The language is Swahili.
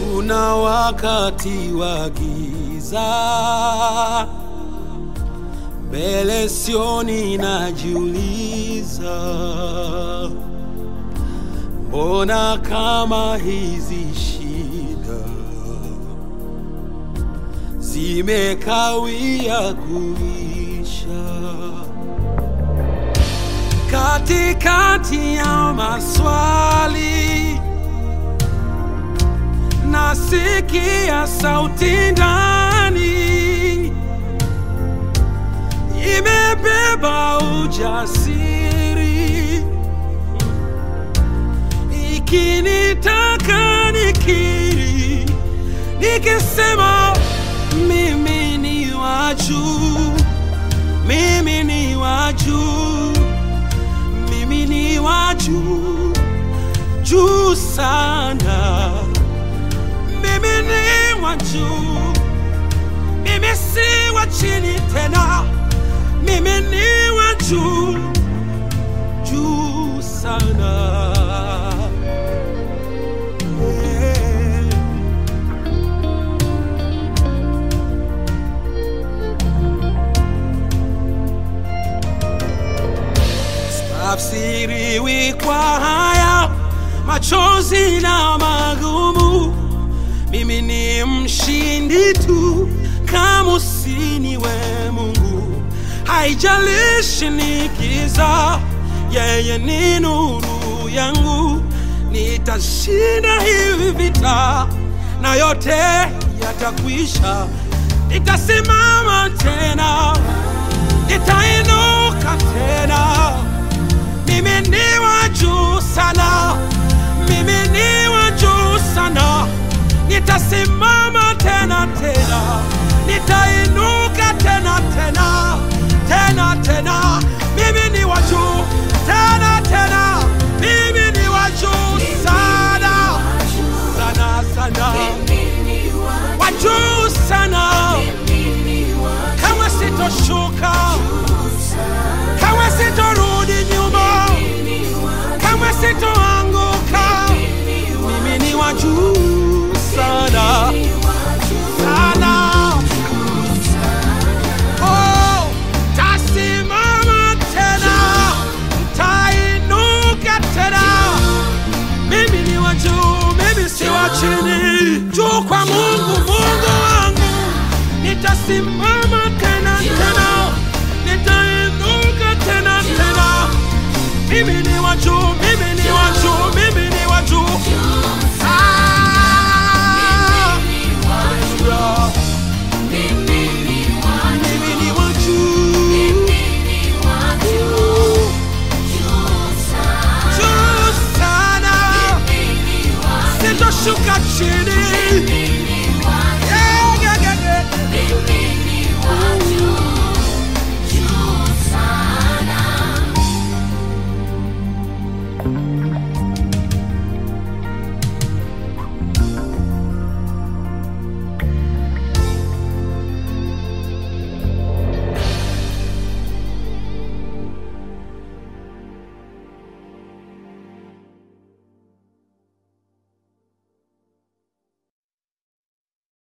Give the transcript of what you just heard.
kuna wakati wa giza mbele sioni, najiuliza mbona kama hizi shida zimekawia kuisha katikati ya maswali nasikia sauti ndani imebeba ujasiri ikinitaka nikiri nikisema mimi ni wa juu mimi ni wa juu mimi ni wa juu juu sana mimi ni wa juu mimi si wa chini tena mimi ni wa juu juu sana yeah. Tafsiriwi kwa haya machozi na magumu, mimi ni mshindi tu, kama usiniwe Mungu. Haijalishi ni giza, yeye ni nuru yangu, nitashinda hivi vita na yote yatakwisha. Nitasimama tena, nitainuka tena. Mimi ni wa juu sana, mimi ni wa juu sana. Nitasimama tena tena, nitainuka tena tena tena tena. Mimi ni wa juu tena tena, mimi ni wa juu sana sana sana, wa juu sana. Kama sitoshuka, kama sitorudi nyuma, kama sitoanguka, mimi ni wa juu sana sana. Oh, tasimama tena, tainuka tena. Mimi ni wa juu, mimi si wa chini. Juu kwa Mungu, Mungu wangu, nitasimama tena tena, nitainuka tena tena. Mimi ni wa juu, mimi ni wa juu, mimi ni wa juu. Ah, hallelujah. Mimi ni wa juu. Juu sana. Sitoshuka chini. Yeah, yeah, yeah, yeah.